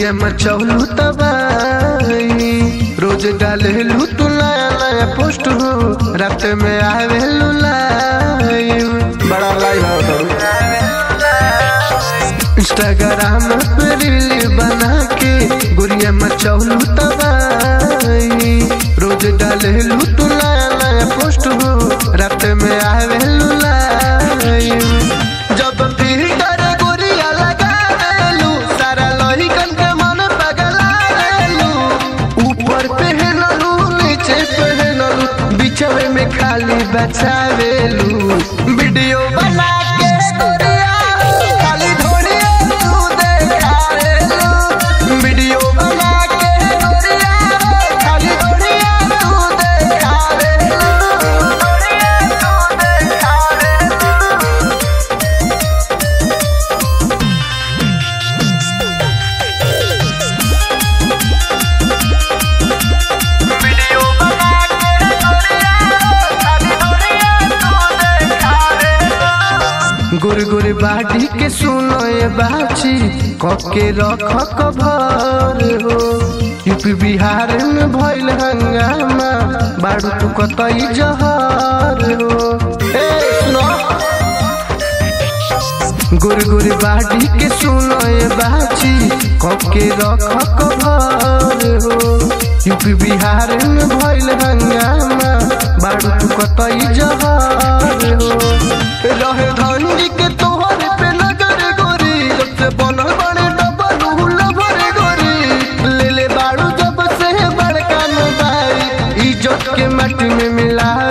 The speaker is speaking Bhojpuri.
गुड़िया मचौलू तबाही रोज डालेलू तू नया नया पोस्ट हो रात में आवेलू लाइव बड़ा लाइव हो इंस्टाग्राम पे रील बना के गुड़िया मचौलू तबाही रोज डालेलू तू नया नया पोस्ट हो रात में आवेलू लाइव जब फिल्टर गुड़िया लगा देलू सारा लहिकन के मन पगला देलू ऊपर पहनलू नीचे पहनलू बिछवे में खाली बचावेलू वीडियो बना के गोरिया खाली धोरिया तू देखावेलू वीडियो बना के गोरिया खाली धोरिया तू देखावेलू धोरिया तू देखावेलू वीडियो बना के खाली धोरिया तू देखावेलू गुर गुर बाटी के सुनो ये बाची कके रख कभर हो यूपी बिहार में भइल हंगामा बाड़ू तू कतई जहर हो ए सुनो गुर गुर बाटी के सुनो ये बाची कके रख कभर हो यूपी बिहार में भइल हंगामा बाड़ू तू कतई जहर हो रहे धंडी के तोहर पे नगर गोरी जब से बनल बड़े डबल हुल भरे गोरी ले ले बाड़ू जब से बड़का मोबाइल इज्जत के मट में मिला